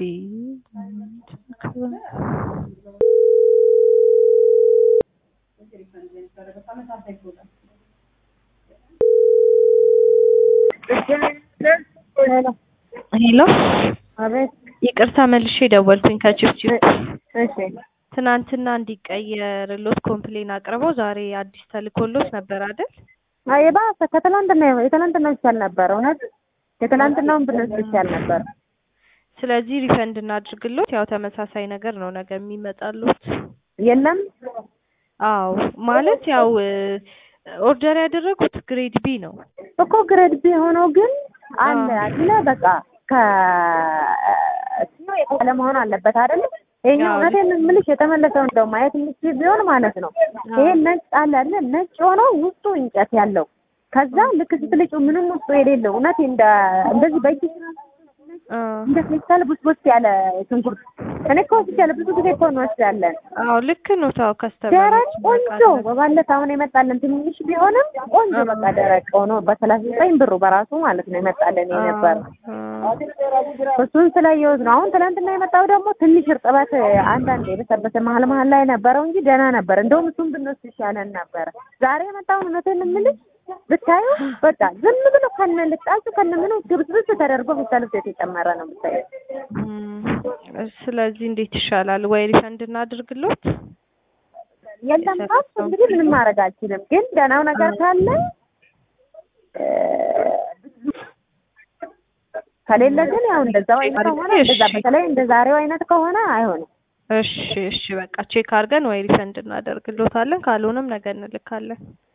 ሄሎ አቤት። ይቅርታ መልሼ ደወልኩኝ ከችፍችፍ እሺ ትናንትና እንዲቀየርሎት ኮምፕሌን አቅርበው ዛሬ አዲስ ተልኮሎት ነበር አይደል? አይ የባሰ ከትላንትና የትላንትናው ይሻል ነበር። እውነት የትላንትናውን ብንወስድ ይሻል ነበር። ስለዚህ ሪፈንድ እናድርግሎት። ያው ተመሳሳይ ነገር ነው ነገ የሚመጣሉት። የለም አዎ ማለት ያው ኦርደር ያደረጉት ግሬድ ቢ ነው። እኮ ግሬድ ቢ ሆኖ ግን አለ አይደለ በቃ ከ የተሻለ መሆን አለበት አይደል? ይሄኛው አዎ። እውነቴን ነው የምልሽ የተመለሰው እንደው ማየት የምችል ቢሆን ማለት ነው። ይሄ ነጭ አለ አይደል? ነጭ ሆኖ ውስጡ እንጨት ያለው ከዛ ልክ ስትልጪው ምንም ውስጡ የሌለው እውነት እንደ እንደዚህ በእጅ አ እንደ ፌስታል ቡስቡስ ያለ ሽንኩርት እኔ እኮ ወስጃለሁ። ብዙ ጊዜ እኮ እንወስዳለን። አዎ ልክ ነው። ታው ደረቅ ከስተመሮች ቆንጆ በባለት አሁን የመጣለን ትንሽ ቢሆንም ቆንጆ በቃ ደረቅ ሆኖ በሰላሳ ዘጠኝ ብሩ በራሱ ማለት ነው የመጣለን የነበር እሱን ስላየሁት ነው። አሁን ትናንትና የመጣው ደግሞ ትንሽ እርጥበት አንዳንድ የበሰበሰ መሀል መሀል ላይ ነበረው እንጂ ደህና ነበር። እንደውም እሱን ብንወስድ ይሻለን ነበረ። ዛሬ የመጣውን እውነቴን የምልሽ ብታዩ በቃ ዝም ብሎ ከነ ልጣጩ ከነ ምኑ ግብስብስ ተደርጎ ፌስታል ውስጥ የተጨመረ ነው ብታዩ። ስለዚህ እንዴት ይሻላል? ወይ ሪፈንድ እናድርግሎት? የለም ካስ እንግዲህ ምንም ማድረግ አልችልም። ግን ደህናው ነገር ካለ እ ከሌለ ግን ያው እንደዛው አይነት ከሆነ እንደዛ በተለይ እንደ ዛሬው አይነት ከሆነ አይሆንም። እሺ እሺ በቃ ቼክ አድርገን ወይ ሪፈንድ እናደርግሎታለን። ካልሆነም ነገ እንልካለን።